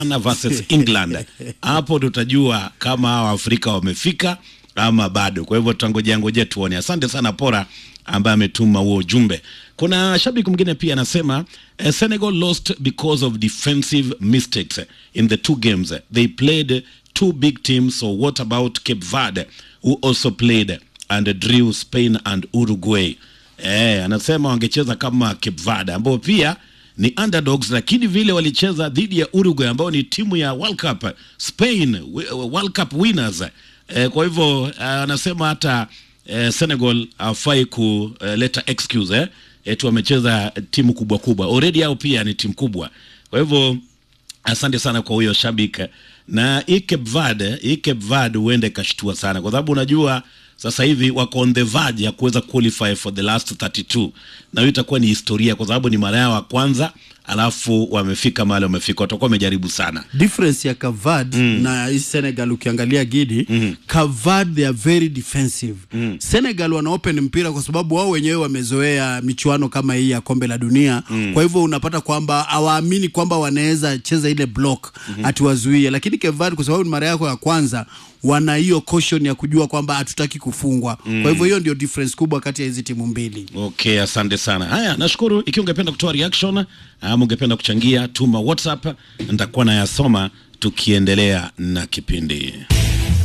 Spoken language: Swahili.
Ghana versus England. Hapo tutajua kama hawa Afrika wamefika ama bado. Kwa hivyo tutangojea ngojea tuone. Asante sana Pora ambaye ametuma huo ujumbe. Kuna shabiki mwingine pia anasema eh, Senegal lost because of defensive mistakes in the two games. They played two big teams, so what about Cape Verde who also played and drew Spain and Uruguay? Eh, anasema wangecheza kama Cape Verde ambao pia ni underdogs, lakini vile walicheza dhidi ya Uruguay ambao ni timu ya World Cup, Spain wi- World Cup winners. Eh, kwa hivyo eh, anasema hata eh, Senegal hafai kuleta excuse eh, eti wamecheza timu kubwa kubwa, already hao pia ni timu kubwa. Kwa hivyo asante sana kwa huyo shabiki na hii Cape Verde, hii Cape Verde huenda ikashtua sana kwa sababu unajua sasa hivi wako on the verge ya kuweza qualify for the last 32 na hiyo itakuwa ni historia kwa sababu ni mara yao ya kwanza alafu wamefika mahali wamefika watakuwa wamejaribu sana difference ya Cavad na hii Senegal ukiangalia Gidi mm. Cavad they are very defensive mm. Senegal wana open mpira kwa sababu wao wenyewe wamezoea michuano kama hii ya kombe la dunia mm. kwa hivyo unapata kwamba hawaamini kwamba wanaweza cheza ile block mm-hmm. atuwazuie, lakini Cavad kwa sababu ni mara yako ya kwanza wana hiyo caution ya kujua kwamba hatutaki kufungwa mm. kwa hivyo hiyo ndio difference kubwa kati ya hizi timu mbili. Okay, asante sana. Haya, nashukuru. Ikiwa ungependa kutoa reaction ama ungependa kuchangia, tuma WhatsApp, nitakuwa nayasoma tukiendelea na kipindi.